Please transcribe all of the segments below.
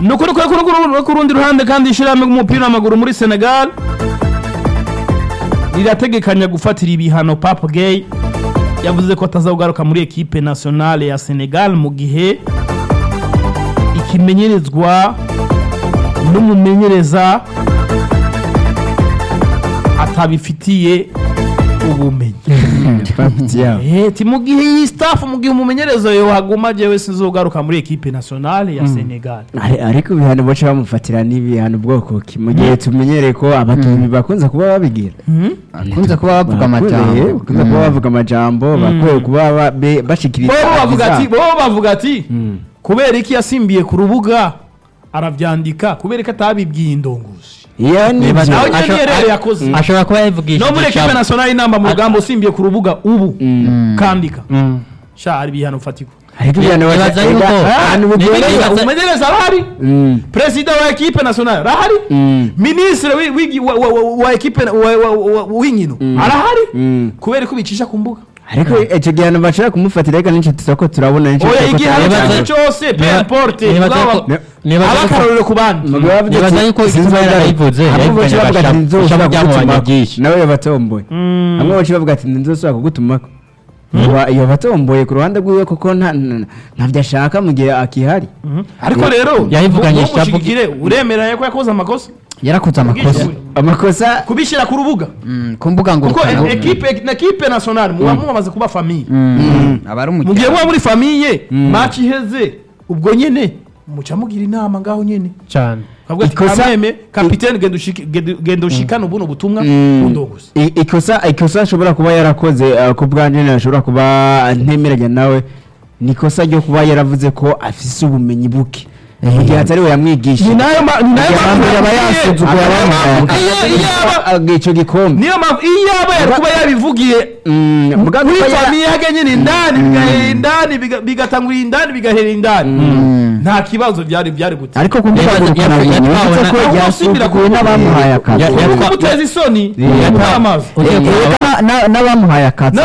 ni ukuri ko ku rundi ruhande kandi ishyirahamwe ry'umupira w'amaguru muri senegal rirategekanya gufatira ibihano papu geyi yavuze ko atazagaruka muri ekipe nationale ya senegal mu gihe ikimenyerezwa n'umumenyereza atabifitiye ubumenyi eti mu gihe iyi staff mu gihe umumenyereza yohaguma jewe sinzogaruka muri ekipe nationale ya senegal Ari- ariko ibihano baca bamufatira n'ibihano bwoko ki mu gihe tumenyereye ko abakinnyi bakunze kuba babigira akunze kuba bavuga Bakunze- amajambo bakunze kuba bavuga amajambo bakwiye kuba ba- be- bashikiriza bo bavuga ati ibizabo. bo bavuga ati kubera iki yasimbiye ku rubuga arabyandika kubera ko atabibwiye indongozi iyo ni Nibaza- nawe byo. nyine Asho- rero yakoze ashobora kuba yavugishije no muri ekipe ijambo. nationale inamba mu rugamba usimbiye ku rubuga ubu kandika Mm. sha hari ibihano fatika ariko ibihano baca- Nibaza yuko- Ega, ahantu Nibaza- bigoreye- Nibaza- umumenyereza arahari Mm. perezida wa ekipe nationale arahari Mm. minisitiri wi- wigi- wa- wa- wa- wa ekipe wa- wa- wa- w'inkino arahari Mm. kubera ko bicisha ku mbuga ariko icyo gihano bashobora kumufatira ariko nicyo tuza turabona nicyo oya tuza ko igihano turabona. Nibaza- cyane cyose pe Niba- importe nibaza ko- Ne- nibaza aba ko- akarorero ku bandi Umugabo yavuze Nibaza ati, yuko sinzi igituma uwo yarayivuze, ahubwo yayivuganye baca bavuga ati, agashaka- "Nzoshobora agashaka byamubanye kugutumako." byinshi. nawe yabatomboye hamwe baca bavuga ati nzosubira kugutumako Uwa- iyo batomboye ku ruhande rwiwe kuko nta- nta- ntabyo ashaka mu gihe akihari ariko rero Yayivuganye mu- mu shabu- mushigikire uremera ko yakoze amakosa yarakoze amakosa amakosa kubishyira ku rubuga Mm, ku mbuga ngo kuko e- ekipe na ekipe nationale muba mumaze kuba famiye aba ari mu gihe muba muri famiye match iheze ubwo nyene muca mugira inama ngaho nyene cyane kavuga ati Ikosa- kameme kapitene genda ushiki- genda- genda ushikane ubuno butumwa Mm. bundoguza I- ikosa ikosa ashobora kuba yarakoze uh, ku bwanjye ashobora kuba ntemeranya nawe ni ikosa ryo kuba yaravuze ko afise ubumenyi buke mu gihe atari we yamwigisha ni nayo ma- ni nayo Igihe mpamvu yaba yabwiye- yasuzuguye abamuhaye. Iyo- iyo aba- Aga icyo gikombe niyo mpamvu iyo yaba yari kuba yabivugiye Mm, muga muri kuba yara- famiye hage nyine indani bigahera indani biga- bigatangurira indani bigahera indani nta kibazo byari byari gute ariko ku mbuga Yatwa- ngurukanabumenyi yatwawe uretse na- ko ahubwo yasuzuguye usubira ku- n'abamuhaye akazi Ya- Uri yatwa- kumuteza isoni Yeah. yatwa amazi Ugiye kureba- Na- na- n'abamuhaye akazi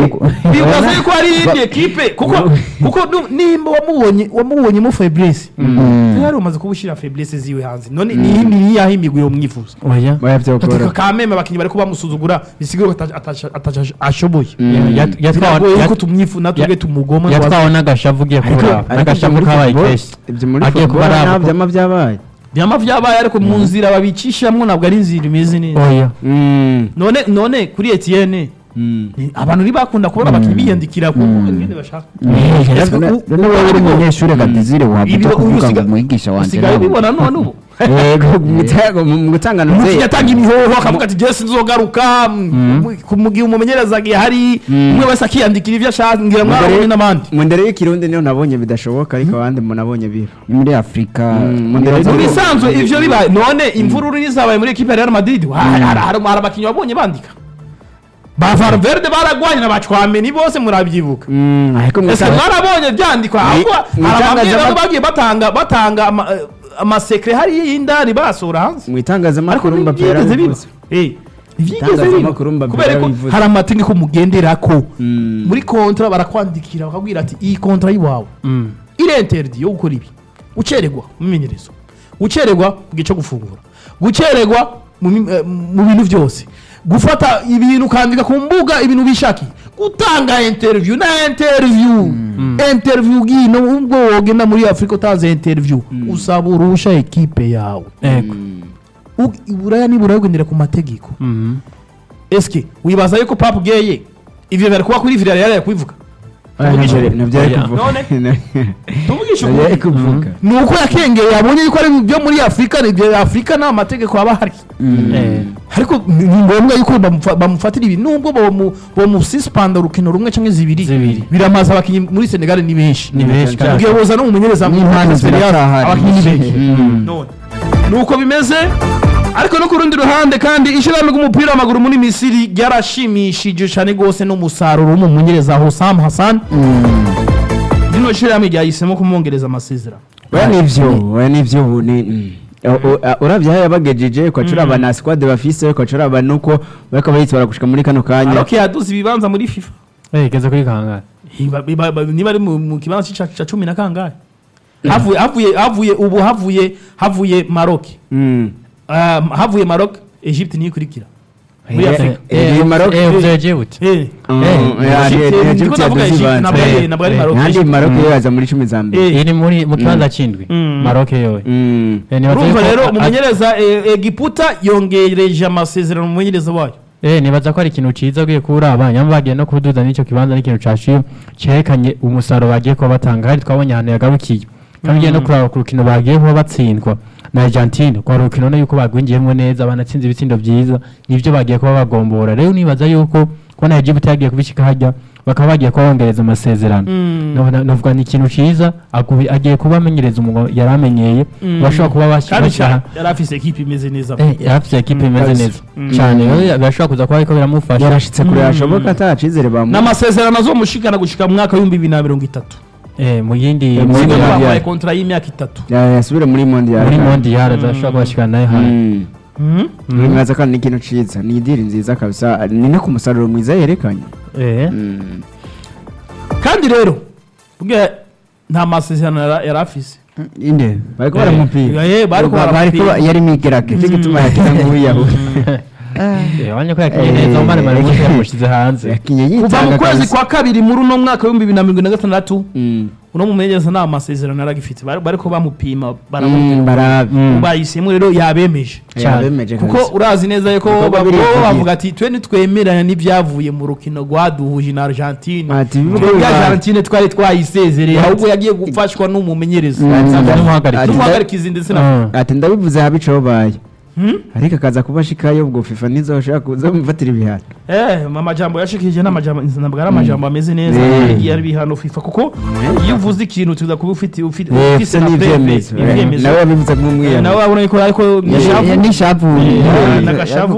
bibaza yuko hari iyindi ekipe kuko kuko nu- nimba wamubonye wamubonyemo feblese yari umaze kuba ushyira feblese ziwe hanze none ni ni yaho imigwi yo mwifuza oya oya byokora katika kameme abakinnyi bari kuba bamusuzugura bisigaye ko ataca- ataca- ashoboye Yat- yatwawe biragoye yuko yat- tumwifu natwe ya- tumugoma yatwawe n'agashavu ugiye kubura n'agashavu kabaye kenshi ibyo muri agiye kuba football ari nta abo- byama byabaye byama vyabaye ariko mu nzira babicishamo ntabwo ari inzira imeze neza oya Mm, none none kuri Etienne mm. ni- abantu ntibakunda kubona abakinnyi biyandikira ku ngende bashaka Ese None- u- none wowe uri ariko- umunyeshuri kadizire Ibi- wabuta uyu kuvuga ngo usiga- umwigisha wanjye usigaye nawe ubibona none ubu yego mu gutanga- mu gutanga umukinnyi nzeri atanga imihoho akavuga ati jesi nzogaruka mu- ku- mu gihe umumenyereza agiye hari umwe wese akiyandikira ibyo ashaka ngira mwarabonye n'abandi mu ndere y'ikirundi niyo nabonye bidashoboka ariko abandi mu nabonye biba ni muri afurika Mm, mu ndere mu z'ibihugu. bisanzwe ivyo bibaye none imvururu nizabaye muri ekipe ya Real Madrid wa- hari hari- hari abakinnyi wabonye bandika ba Valverde baragwanye na bacwameni bose murabyibuka Mm, ariko mu ese mwarabonye byandikwa ahubwo mu hari ababwira itangazamakuru- ko bagiye batanga batanga ama- eh, amasekre hariya y'indani basohora hanze mu ariko itangazamakuru Mbappé ntibyigeze biba yarabivuze Eh, ntibyigeze Itangazamakuru biba Mbappé kubera ko yarabivuze. hari amategeko mugenderako Mm. muri kontra barakwandikira bakabwira ati iyi kontra y'iwawe irenterde yo gukora ibi gucererwa mu menyerezo gucererwa mu gihe cyo gufungura gucererwa mu mi- eh, mu bintu byose gufata ibintu ukandika ku mbuga ibintu bishakiye gutanga interview na interview interview ugiye nubwo wogenda muri afurika utanze interview usaba uruhusha ekipe yawe yego U- iburaya nibura ugendera ku mategeko eske wibaza yuko papu geye ivyo bari kuba kuri villarreal yari kubivuga Oya, Tuvugishe nabyo- ukuri. nabyo ari Oya. kuvuga None? tuvugisha nabyo ari ukuri kuvuga ni uko yakengeye yabonye yuko ari byo muri afurika ni ibyo afurika nta mategeko aba ahari ariko ni ni ngombwa yuko bamufa- bamufatira ibi nubwo bamu- bamusispanda urukino rumwe cyangwa zibiri Zibiri. biramaze abakinnyi muri senegal ni benshi ni benshi cyane. ubwiye boza no mu menyereza N'impano experience, ziracyahari. abakinnyi ni benshi Mm. none nuko bimeze ariko no ku rundi ruhande kandi ishyirahamwe ry'umupira w'amaguru muri misiri ryarashimishije cyane rwose n'umusaruro w'umumenyereza Hosam Hassan rino shyirahamwe ryahisemo kumwongereza amasezerano oya nivyo oya nivyo ubu ni mm. O- o- a- uravye aho yabagejeje kwacura aba na squad bafise kwacura aba nuko bariko bayitwara gushika muri kano kanya aroke yaduze ibibanza muri fifa igeze kuri kangahe Iba- iba- iba- niba ari mu mu kibanza cya cya cumi na kangahe havuye havuye havuye ubu havuye havuye Maroc Mm. Ah, havuye Maroc Egypte niyo ikurikira muri Eh, Afrika eh, eh, Maroc- eh vyeje gute Eh. Mm, Eh, yeah, Egypte, yeah, ndiko Egypte ndavuga yaduze Egypte, ibanza. ntabwo ari- Eh, ntabwo ari eh, Maroc, kandi Egypte. Maroc Mm. yo yaza muri cumi za mbere Eh. iri muri mu kibanza c'indwi Mm. Maroc yowe Mm. Eh, nibaza urumva yuko- rero a- umumenyereza eh, Egiputa yongereje amasezerano mu mumenyereza wayo Eh, nibaza ko ari ikintu ciza ugiye kuraba nyamba bagiye no kuduza n'ico kibanza n'ikintu caciye cerekanye umusaruro bagiye kuba batanga hari twabonye ahantu yagarukiye kandi ugiye no kuraba ku rukino bagiye kuba batsindwa na Argentine kwa rukino no yuko bagwingiyemo neza banatsinze ibitsindo vyiza nivyo bagiye kuba bagombora rero nibaza yuko kubona Egypt yagiye kubishika hajya bakaba bagiye kuba bongereza amasezerano Mm. No- navuga ni ikintu ciza agubi- agiye kuba amenyereza umuntu yari amenyeye Mm. bashobora kuba kandi bashyira cyane yari afise ekipe imeze neza Eh, yarafise ekipe imeze kabisa. neza Mm. cyane rero birashobora kuza kuba ariko biramufasha yarashitse kure hashoboka ata cizere bamu n'amasezerano azomushikana gushika mu mwaka w'ibihumbi bibiri na mirongo itatu Eh, mu yindi Eh, mu muri yindi- Mondial. bamuhaye kontara y'imyaka itatu Ya- yasubire muri mondial muri mondial azashobora kubashikana nayo hantu Mm. Mhm. Mm. mwaza kandi ni ikintu ciza ni idiri nziza kabisa ni no ku musaruro mwiza yerekanye Eh, Mm. kandi rero ubwe nta masezerano yara- yari afise inde bariko Eh, baramupira eh, bariko Ba- baramupira. bariko yari migerage cyo gituma yakina nk'uwiyahu eh, abonye ko yakinye Eh, neza umwana eh, maramusi yamushize hanze yakinye kuva mu yitanga kwezi kabisa. kwa kabiri muri uno mwaka w'ibihumbi bibiri na mirongo ine na gatandatu Mm. uno mumenyereza nta masezerano yari agifite Bari- bariko bamupima Mm, baramubwira barabi Mm. bahisemo rero yabemeje cyane. yabemeje kuko kabisa. urazi neza yuko Kuko ba- babiri bo yavugiye. bavuga ati twe ntitwemeranya n'ibyavuye mu rukino rwaduhuje na argentine Ati, ibihugu twebwe bibaye. argentine twari twayisezereye ahubwo yagiye gufashwa n'umumenyereza Mm. n'umuhagarike. Ati, n'umuhagarikizi ndetse na Mm. ati ndabivuze habi ico baye Hmm? ariko akaza kuba ashikayo ubwo fifa nizoshaka kuza mufatira ibihano Eh, amajambo yashikirije n'amajambo ntabwo ari amajambo ameze neza Mm. yagiye ari bihano FIFA kuko iyo uvuze ikintu tuza kuba ufite ufite Eh, ufise ufise na n'ivyemezo preve, Eh, ivyemezo. nawe yabivuze Eh, nk'umwiyahu nawe abona yuko ariko nishavu nishavu Eh, n'agashavu.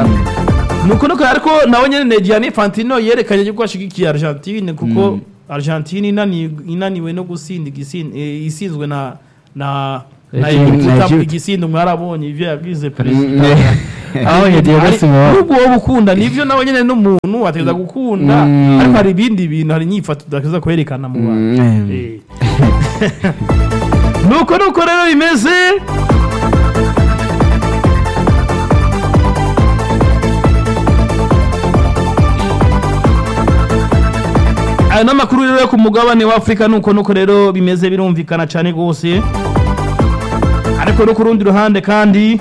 nuko nuko ariko nawe nyene Gianni Infantino yerekanye yuko ashigikiye Argentine kuko Argentine inani- inaniwe no gusinda igisin- eh, isinzwe na na na Egypt. Egiputa Egypt. igisindo mwarabonye ivyo yagize perezida aho yagiye Ari- gusinywa nubwo wowe ukunda nivyo nawe nyene n'umuntu ateza gukunda Mm. ariko hari ibindi bintu hari inyifato udakeza kwerekana mu bantu Mm. Eh. nuko nuko rero bimeze aya ni amakuru rero yo ku mugabane wa afurika nuko nuko rero bimeze birumvikana cyane rwose ariko no ku rundi ruhande kandi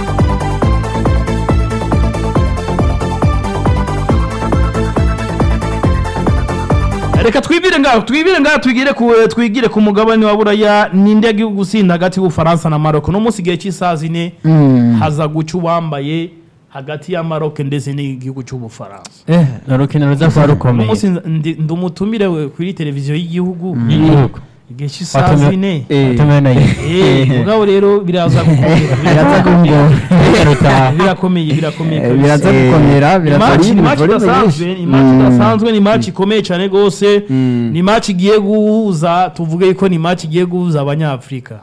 reka twibire ngaho twibire ngaho twigire ku twigire ku mugabane wa buraya ninde yagiye gusinda hagati y'ubufaransa na Maroc no munsi gihe cy'isaha zine haza guca uwambaye hagati ya Maroc ndetse n'igihugu cy'ubufaransa eh ni urukino ruza kuba uno rukomeye munsi ndi ndi umutumire we kuri televiziyo y'igihugu y'igihugu igihe cy'isaha Watumiwe- zine watumiwe na Eh, mugabo rero biraza Biraza gukomera Rutaha. birakomeye birakomeye Eh, kabisa. biraza gukomera biraza Imaci ari ni match volume idasanzwe nyinshi. ni match Mm. idasanzwe ni match ikomeye cyane rwose Mm. ni match igiye guhuza tuvuge ko ni match igiye guhuza abanyafurika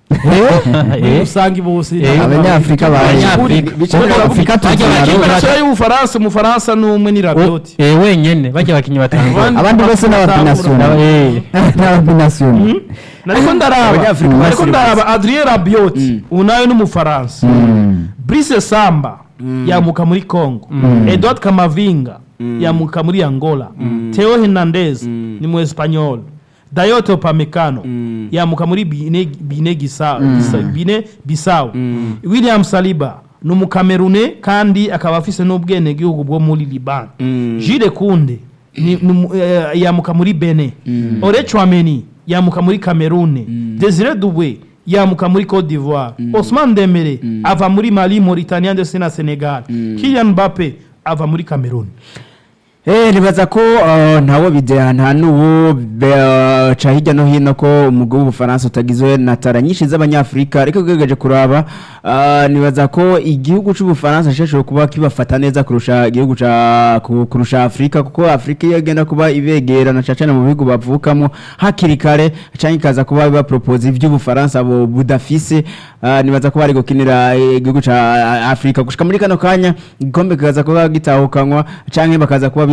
Eh, usanga bose Eh, abanyafurika baje Abanyafrika. bica Bajya Afurika bajya tuzana bakina rero. national y'ubufaransa umufaransa ni umwe ni rabioti eh, wenyene bajya abakinnyi batanu abandi bose n'abapinasiyonari Eh, n'abapinasiyonari nariko ndaraba Abanyafurika nariko basirimusi. ndaraba adrien rabioti Mm. ubu nawe ni umufaransa brice samba yamuka muri congo edouard kamavinga yamuka muri angola theo hernandez ni mu espanyol dayoto pamecano Mm. yamuka muri bine, bine, gisa, gisa, bine bisawu william saliba ni umukamerune kandi akaba afise n'ubwenegihugu bwo muri liban Mm. jile kunde ni, ni, mu- eh, yamuka muri bene ore chwameni yamuka muri cameroon desire dubwe yamuka muri cote d'ivoire osman dembele ava muri mali mauritania ndetse na senegal kilian mbappe ava muri cameroon Eh, nibaza ko uh, ntawo bideha nta n'uwo be- uh, ca hirya no hino ko umugwi w'ubufaransa utagizwe na tara nyinshi z'abanyafurika ariko ugerageje kuraba uh, nibaza ko igihugu c'ubufaransa cishobora kuba kibafata neza kurusha igihugu ca ku- kurusha afurika kuko afurika iyo igenda kuba ibegera na cacane mu bihugu bavukamo hakiri kare canke ikaza kuba bapropose ivy'ubufaransa bo budafise uh, nibaza ko bari gukinira eh, igihugu ca uh, afurika gushika muri kano kanya igikombe kikaza kuba gitahukanwa canke bakaza kuba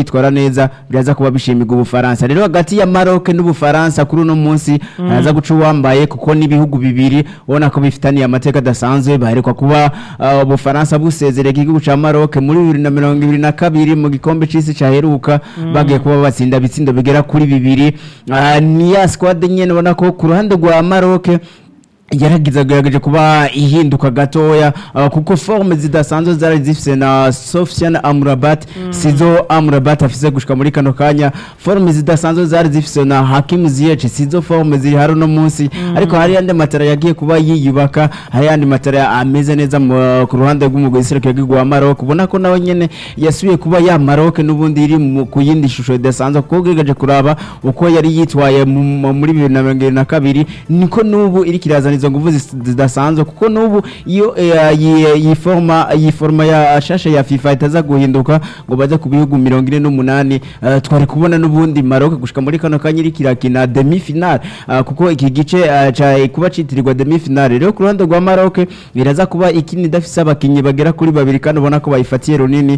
yitwara neza biraza kuba bishimirwa ubufaransa rero hagati ya Maroc n'ubufaransa kuri uno munsi haraza guca uwambaye kuko n'ibihugu bibiri ubona ko bifitaniye amateka adasanzwe baherekwa kuba uh, ubufaransa busezereye igihugu ca Maroc muri bibiri na mirongo ibiri na kabiri mu gikombe c'isi caheruka bagiye kuba batsinda ibitsindo bigera kuri bibiri Ah, ni ya squad nyene ubona ko ku ruhande rwa Maroc yaragize agerageje kuba ihinduka gatoya uh, kuko forme zidasanzwe zari zifise na Sofiane Amrabat sizo Amrabat afise gushika muri kano kanya forme zidasanzwe zari zifise na Hakim Ziyech sizo forme ziri hari no munsi ariko hari yandi matara yagiye kuba yiyubaka hari yandi matara ameze neza mu- ku ruhande rw'umugwi Serukira w'igihugu wa Maroc ubona ko nawe nyene yasubiye kuba ya Maroc n'ubundi iri mu- ku yindi shusho idasanzwe kuko ugeregeje kuraba uko yari yitwaye mu- mu- muri bibiri na mirongo irindwi na kabiri niko n'ubu iri kirazana izo nguvu zis- zidasanzwe kuko n'ubu iyo eh, yi- iyi forma iyi forma ya shashe ya FIFA itaza guhinduka ngo baze ku bihugu mirongo ine n'umunani eh, twari kubona n'ubundi Maroc gushika muri kano kanya iri kirakina demi final eh, kuko iki gice eh, ca kuba citirirwa demi final rero ku ruhande rwa Maroc biraza kuba ikini idafise abakinyi bagera kuri babiri kandi ubona ko bayifatiye runini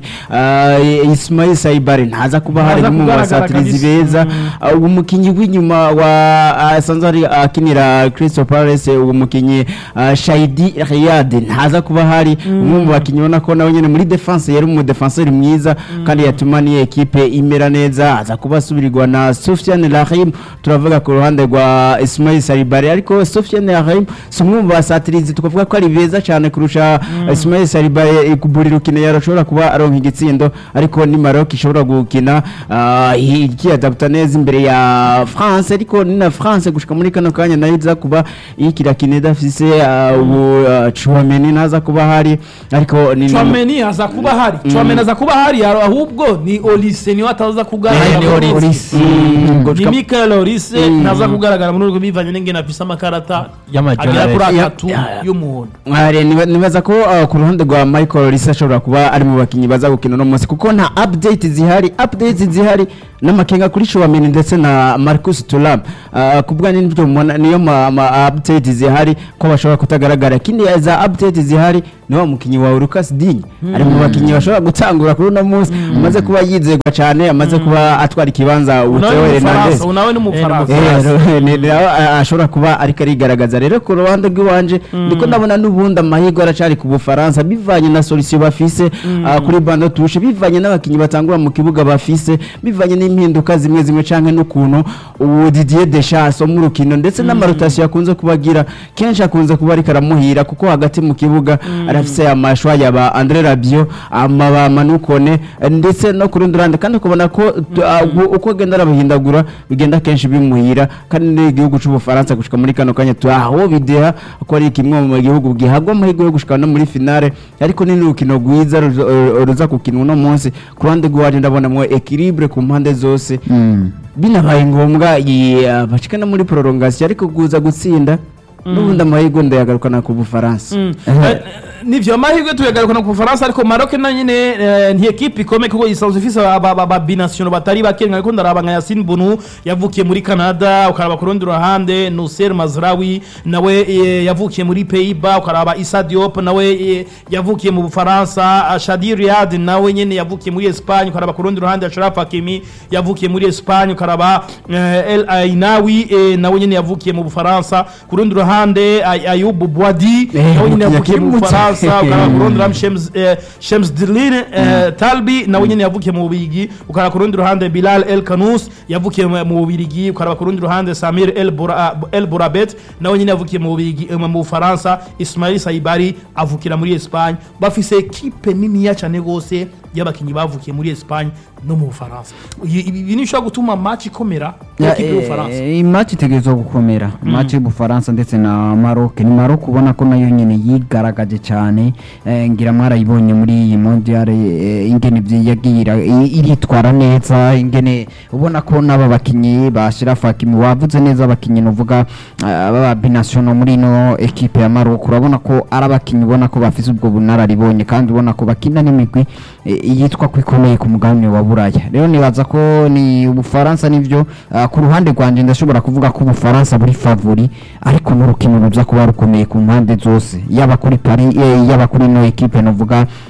eh, Ismail Saibare ntaza kuba hari Ntaza nk'umwe mu kugaragara basatirizi kabisa. beza Uh, umukinyi w'inyuma wa asanzwe ari akinira Crystal Palace uwo mukinyi uh, Shaidi Riyad ntaza kuba hari umwe mu bakinyi ubona ko nawe nyene muri defense yari umu defenseur mwiza kandi yatuma ni equipe imera neza aza kuba asubirirwa na Sofiane Lahim turavuga ku ruhande rwa Ismail Saribari ariko Sofiane Lahim si umwe mu basatirizi tukavuga ko ari beza cyane kurusha Ismail Saribari ku buri rukino yarashobora kuba aronka igitsindo ariko ni Maroc ishobora gukina uh, ikiyadapta neza imbere ya France ariko ni na France gushika muri kano kanya nayo iza kuba ikirakina idafise uh, ubu uh, Chouameni naza kuba hari ariko ni Chouameni aza kuba hari Chouameni aza kuba hari ahubwo ni Olise niwe ataza Eh, kugaragara ni muri Olise. urwo Mm, rukino. ni gushika- Michael Olise ntaza kugaragara muri urwo bivanye n'ingene afise amakarata Y'amajoro agera kuri abiri. atatu Ya- y'umuhondo Mware, niba- nibaza ko uh, ku ruhande rwa Michael Risa ashobora kuba ari mu bakinyi baza gukina uno munsi kuko nta update zihari update zihari n'amakenga kuri Chouameni ndetse na Marcus Thuram uh, kubwa n'ibyo mubona niyo ma, ma update zihari ko bashobora kutagaragara ikindi za update zihari ni wa mukinyi wa Lucas Digne ari mu bakinyi bashobora gutangura kuri uno munsi amaze kuba yizegwa cyane amaze kuba atwara ikibanza unawe Theo ni Hernandez umufaransa unawe ni umufaransa Eh, ro- ni- ni aho, a- ashobora kuba ariko arigaragaza rero ku ruhande rw'iwanje ndiko ndabona n'ubundi amahirwe aracari ku bufaransa bivanye na solution bafise ah, kuri bando tushe bivanye n'abakinyi batangura mu kibuga bafise bivanye n'impinduka zimwe zimwe canke n'ukuntu ubu Didier Deschamps wo mu rukino ndetse n'amarotasiyo akunze kubagira kenshi akunze kuba ariko aramuhira kuko hagati mu kibuga arafise amashwa yaba Andre Rabiot amaba Manukone eh, ndetse no ku rundi ruhande kandi ukabona ko tu- ah, uko- uko agenda arabahindagura bigenda kenshi bimuhira kandi n'igihugu c'ubufaransa gushika muri kano kanya tu aho bideha ko ari kimwe mu gihugu gihagwa amahirwe yo gushika no muri finale ariko ni n'urukino rwiza ruza- eh, ruza kukinwa uno munsi ku ruhande rw'iwaje ndabonamwo equilibre ku mpande zose binabaye ngombwa iyi, ah, bashika no muri prolongation ariko kuza gutsinda n'ubundi amahirwe ndayagarukana ku bufaransa Mm. Eh, nivyo amahirwe tuyagarukana ku Bufaransa ariko Maroc na nyine eh, nti equipe ikomeye kuko isanzwe ifise aba- aba- aba binational batari bake ariko ndaraba nka Yassine Bounou yavukiye muri Canada ukaraba ku rundi ruhande Nusser Mazraoui nawe eh, yavukiye muri Pays-Bas ukaraba Issa Diop nawe eh, yavukiye mu Bufaransa ah, Shadi Riyad nawe nyene yavukiye muri Espagne ukaraba ku rundi ruhande Achraf Hakimi yavukiye muri Espagne ukaraba eh, El Ainawi eh, nawe nyene yavukiye mu Bufaransa ku rundi ruhande Ay- Ayoub Bouadi Eh, nawe nyene umukinnyi yavukiye mu akiri muto. Bufaransa ukaraba ku rundi ruhande Shems eh, Shems Dilin eh, Talbi nawe nyene yavukiye mu Bubirigi ukaraba ku rundi ruhande Bilal El Kanous yavukiye mu mu Bubirigi ukaraba ku rundi ruhande Samir El Bura- El Bourabet nawe nyene yavukiye mu Bubirigi eh, mu Bufaransa Ismail Saibari avukira muri Espagne bafise equipe niniya cyane gose y'abakinyi bavukiye muri Espagne no mu Bufaransa ibi ibi ni bishobora gutuma match ikomera Ya, equipe y'Ubufaransa eh, imaci itegerezwa gukomera imaci y'ubufaransa ndetse na maroc ni maroc ubona ko nayo nyine yigaragaje cyane eh, ngira mwarayibonye muri iyi mondial eh, ingene vyi- yagiye ira- i- iritwara neza ingene ubona ko n'aba bakinyi ba Sheraf Hakimi wavuze neza abakinyi nuvuga aba binational muri ino equipe ya maroc urabona ko ari abakinyi ubona ko bafise ubwo bunararibonye kandi ubona ko bakina n'imigwi eh, yitwa ko ikomeye ku mugabane wa buraya rero nibaza ko ni ubufaransa nivyo ah, ku ruhande rwanje ndashobora kuvuga ko ubufaransa buri favori ariko n'urukino ruza kuba rukomeye ku mpande zose yaba kuri Paris eh, yaba kuri ino equipe novuga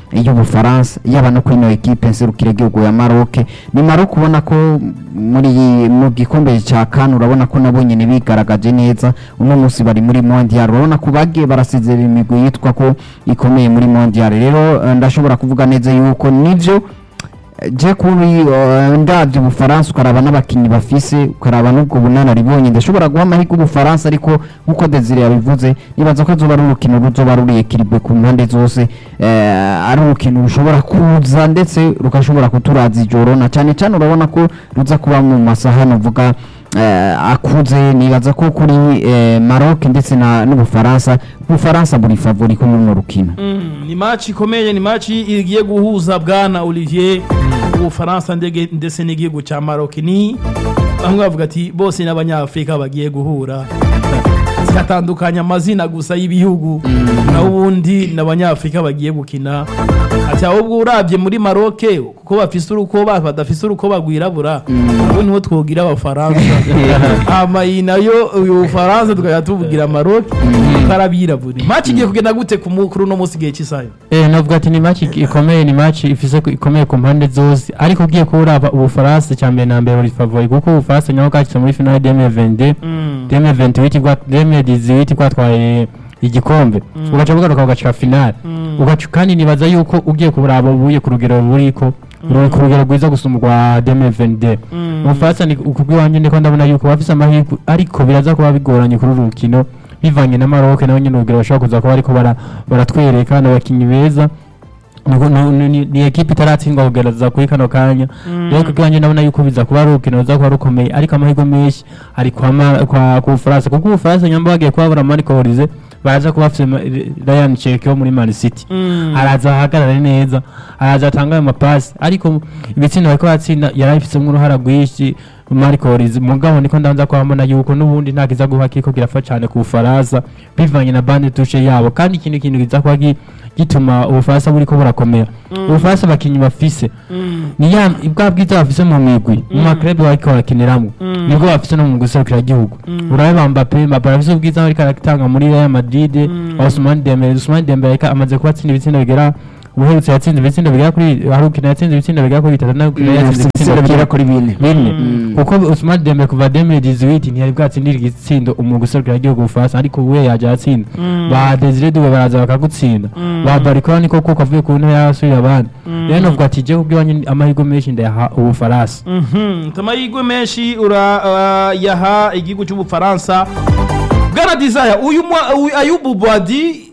y'ubufaransa yaba no kuri ino ekipe nserukira igihugu ya Maroc ni Maroc ubona ko muri iyi- mu gikombe cya CAN urabona ko nabo nyine bigaragaje neza uno munsi bari muri mondial urabona ko bagiye barasezera imigwi yitwa ko ikomeye muri mondial rero eh, ndashobora kuvuga neza yuko nivyo je kuri uh, ndabyo ubufaransa ukaraba n'abakinnyi bafise ukaraba n'ubwo bunararibonye ndashobora guha amahirwe ubufaransa ariko nk'uko desire yabivuze nibaza ko azoba ari urukino ruzoba ruri ekiribwe ku mpande zose eh, ari urukino rushobora kuza ndetse rugashobora kuturaza ijoro na cyane cyane urabona ko ruza kuba mu masaha navuga eh, akuze nibaza ko kuri eh, Maroc ndetse na n'ubufaransa ubufaransa buri favori kuri runo rukino Mm, ni match ikomeye ni match igiye guhuza bwana Olivier ubufaransa ndege ndetse n'igihugu cya Maroc ni bamwe bavuga ati bose n'abanyafrika bagiye guhura zigatandukanya amazina gusa y'ibihugu naho ubundi n'abanyafrika bagiye gukina ati ahubwo urabye muri Maroc kuko bafise urukoba badafise urukoba rwirabura abo niho twogira abafaransa ama iyi nayo uyu bufaransa tukajya tuvugira Maroc karabirabura match igiye kugenda gute ku mukuru no munsi igihe cy'isayo Eh, navuga ati ni match ikomeye ni match ifise ku- ikomeye ku mpande zose ariko ugiye kuraba ubufaransa cya mbere na mbere buri favori kuko ubufaransa nyaho bwashyize muri finale 2022 2028 bwa 2018 bwatwaye igikombe ugaca bugaruka ugacika finale ugaca kandi nibaza yuko ugiye kuraba ubuye ku rugero buriko ruri ku rugero rwiza gusumba urwa 2022 ubufaransa ni kubw'iwanjye ndiko ndabona yuko bafise amahirwe ariko biraza kuba bigoranye kuri uru rukino bivanye na Maroc nawe nyine urugero bashobora kuza kuba ariko bara- baratwereka n'abakinnyi beza Nuko- nu- nu- ni ni ekipe itaratsindwa kugerageza kuri kano kanya rero kubwanjye ndabona yuko biza kuba ari urukino ruza kuba rukomeye ariko amahirwe menshi ari kwa Ma- kwa ku Bufaransa kuko Ubufaransa nyamba bagiye kuhabura Marco Horize baraza kuba bafite Ma- Ryan Cherki wo muri Man City araza ahagarare neza araza atanga ayo mapasi ariko ibitsina bariko batsinda yari abifitemo uruhara rwinshi Marco Horize mugabo niko ndanza kuhabona yuko n'ubundi nta kiza guha kiko kirafa cyane ku Bufaransa bivanye na bande touche yabo kandi ikindi kintu kiza kuba gi- gituma ubufaransa buriko burakomera ubufaransa abakinnyi bafise ni ya bwa bwiza bafise mu migwi mu maklebe bariko barakiniramo nibwo bafise no mu guserukira igihugu urabe Mbappe Mbappe arafise ubwiza ariko aratanga muri Real Madrid Ousmane Dembele Ousmane Dembele ariko amaze kuba atsinda ibitsindo bigera ubuherutse yatsinze ibitsindo bigera kuri harukina yatsinze ibitsindo bigera kuri bitatu nawe yatsinze ibitsindo bigera bigera kuri bine bine Mm. kuko Ousmane Dembele kuva 2018 ntiyari bwatsindira igitsindo umwuga userukira igihugu Ubufaransa ariko we yaje atsinda ba Desire Doué baraza bakagutsinda ba Barikora niko kuko avuye ku ntebe y'abasubira abandi rero novuga ati je kubw'iwanyu amahirwe menshi ndayaha Ubufaransa amahirwe menshi urayaha igihugu cy'ubufaransa bwana desire uyu mwa- uyu ayubu bwadi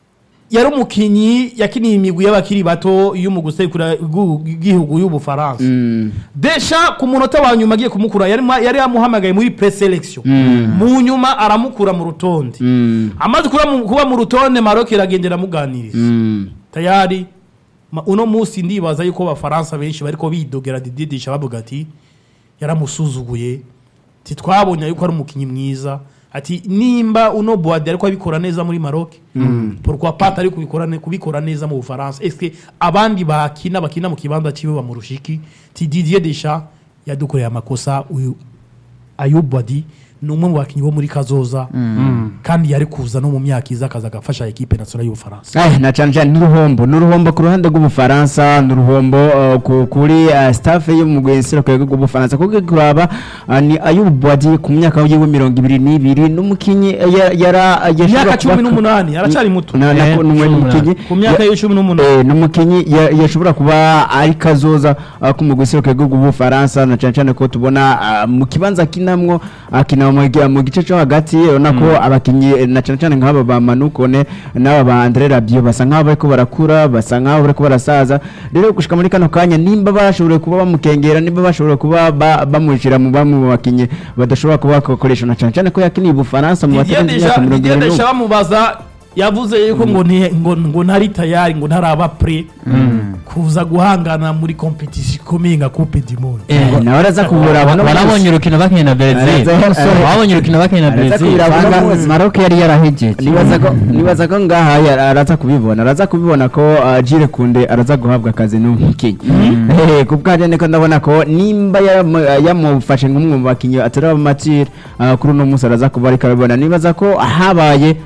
yari umukinnyi yakiniye imigwi y'abakiri bato yo mu gusekura igihugu y'ubufaransa desha ku munota wa nyuma agiye kumukura yari ma- yari yamuhamagaye muri preselection mu nyuma aramukura mu rutonde amaze kuba mu- kuba mu rutonde maroc iragenda iramuganiriza tayari ma- uno munsi ndibaza yuko abafaransa benshi bariko bidogera dididisha bavuga ati yaramusuzuguye titwabonye yuko ari umukinnyi mwiza ati nimba uno boade ariko abikora neza muri maroc pourquoi pas atari kubikora ne- kubikora neza mu bufaransa eske abandi bakina bakina mu kibanza ciwe bamurushiki ti didier desha yadukoreye amakosa uyu ayub wadi ni umwe mu bakinnyi bo muri kazoza kandi yari kuza no mu myaka iza akaza agafasha ekipe nationale y'ubufaransa Eh, na cyane cyane n'uruhombo n'uruhombo ku ruhande rw'ubufaransa n'uruhombo uh, ku- kuri uh, staff yo mu rwego rw'ubufaransa kuko kuraba uh, ni ayubu bwadi ku myaka yiwe mirongo ibiri n'ibiri n'umukinnyi uh, ya- yara imyaka cumi n'umunani aracyari muto na na Eh, ko n'umwe cumi n'umukinnyi ku myaka ya- ye cumi n'umunani Eh, n'umukinnyi ya- yashobora kuba ari kazoza uh, ku mugwi w'iserukiro rw'ubufaransa na cyane cyane ko tubona uh, mu kibanza akinamwo akina mu gi- mu gice cyo hagati urabona ko abakinnyi eh, na cyane cyane nk'aba ba manukone n'aba ba andre rabio basa nk'aho bariko barakura basa nk'aho bariko barasaza rero gushika muri kano kanya nimba bashoboye kuba bamukengera nimba bashoboye kuba ba- bamushyira mu bamwe mu bakinnyi badashobora kuba bakoresha na cyane cyane ko yakiniye ubufaransa mu Didier batarenze Deschamps- imyaka mirongo Didier irindwi Deschamps bamubaza yavuze yuko ngo ni- ngo ngo ntari tayari ngo ntaraba pre kuza guhangana muri competition ikomeye nka coupe du monde Eh, nawe araza kubura abona barabonye urukino bakeneye na Brazil Araza- babonye urukino bakeneye na Araza Brazil kubira Anga- abona- Maroc yari yarahejeje nibaza ko nibaza ko ngaha ya- araza kubibona araza kubibona ko uh, Jire Kunde araza guhabwa akazi n'umukinnyi eh ku bwaje niko ndabona ko nimba yamu- yamufashe nk'umwe mu bakinnyi atari abamatire uh, kuri uno munsi araza kuba ariko abibona nibaza ko habaye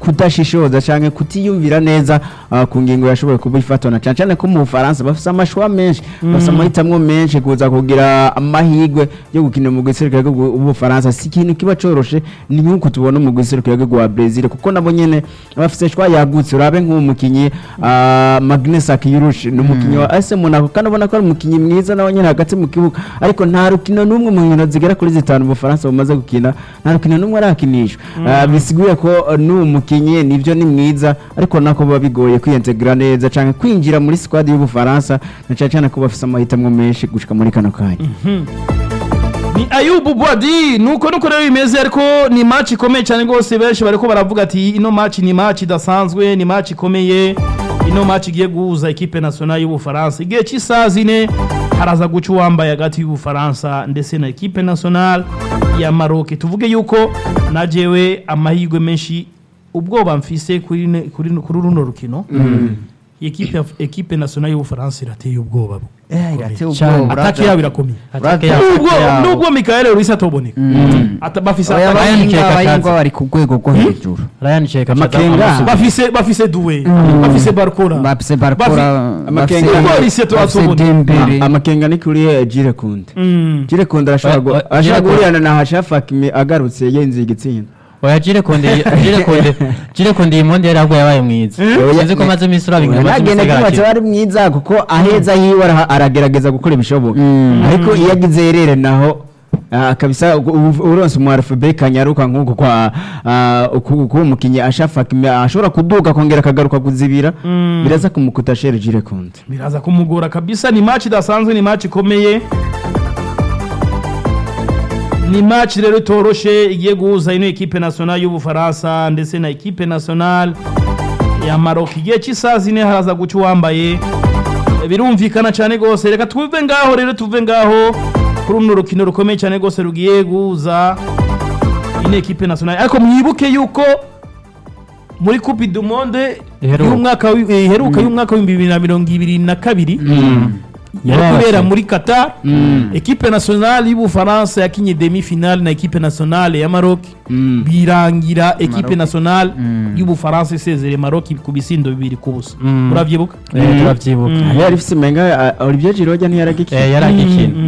kudashishoza canke kutiyumvira neza ah, ku ngingo yashoboye kuba ifatana cane cane ko mu Bufaransa bafise amashwa menshi bafise amahitamwo menshi kuza kugira amahigwe yo gukina mu giserukiro w'Ubufaransa si ikintu kiba coroshe ni nk'uko tubona mu giserukiro wa Brazil kuko nabo nyene bafise shwa yagutse urabe nk'uwo mukinyi ah, Magnus Akirush ni umukinyi wa AS Monaco kandi ubona ko ari umukinyi mwiza nawe nyene hagati mu kibuga ariko nta rukino n'umwe mu nkino zigera kuri zitanu mu Bufaransa bumaze gukina nta rukino n'umwe arakinishwa Ah, bisiguye ko eh, n'uwo mukinyi nivyo ni mwiza ariko nako biba bigoye kwiyintegra neza canke kwinjira muri squad y'Ubufaransa na cane cane ko bafise amahitamwo menshi gushika muri kano kanya ni ayubu bwadi nuko nuko rero bimeze ariko ni match ikomeye cyane rwose benshi bariko baravuga ati ino match ni match idasanzwe ni match ikomeye ino match igiye guhuza ekipe nationale y'ubufaransa igihe cy'isaha zine haraza guca uwambaye hagati y'ubufaransa ndetse na ekipe nationale ya maroc tuvuge yuko na jewe amahirwe menshi ubwoba mfise kuri ne- kuri kuri runo rukino ekipe ekipe nationale y'ubufaransa irateye ubwoba Eh, irateye Cyane. ubwoba atake yabo irakomeye Atake Brother. yabo. nubwo yabo. nubwo Michael Ruiz atoboneka Ata- bafise Oya, atake- Ryan abahinga Cheka abahinga Kaza. bari ku rwego rwo hejuru Ryan Cheka Amakenga. bafise bafise duwe bafise barkora bafise barakora Amakenga. Kuko Alice turatubona. dembere amakenga ni kuri eh, Jules Kunde Mm. Jules Kunde arashobora gu- Wa- wa- arashobora Jules Kounde. guhurira na Hashafa Hakimi agarutse yenze igitsinda oya jire konde jire konde jire konde iyi monde yari ahubwo yabaye mwiza sinzi ko maze iminsi uraba inkino maze nagenda umusigara kubatse bari mwiza kuko aheza hiwe araha- aragerageza gukora ibishoboka ariko iyo agize erere naho ah, kabisa u- u- uronse umu alphabet kanyaruka nk'uko kwa ah, uku- kuba umukinnyi ashafa Hakimi ashobora kuduga akongera akagaruka kuzibira biraza kumukuta shere Jules Kunde biraza kumugora kabisa ni match idasanzwe ni match ikomeye ni match rero itoroshe igiye guhuza ino ekipe nationale y'ubufaransa ndetse na ekipe nationale ya Maroc igihe cy'isaha zine haraza guca uwambaye birumvikana cyane rwose reka tuve ngaho rero tuve ngaho kuri runo rukino rukomeye cyane rwose rugiye guhuza ino ekipe nationale ariko mwibuke yuko muri coupe du monde Iheruka. y'umwaka wi- eh, iheruka y'umwaka w'ibihumbi bibiri na mirongo ibiri na kabiri yari Yababase. kubera muri qatar ekipe nationale y'ubufaransa yakinye demi finale na ekipe nationale ya maroc birangira ekipe nationale y'ubufaransa isezere maroc ku bisindo bibiri ku busa Mm. urabyibuka Eh, turabyibuka yari ifise menga ah, Olivier Giroud ntiyaragikina Eh, yari agikina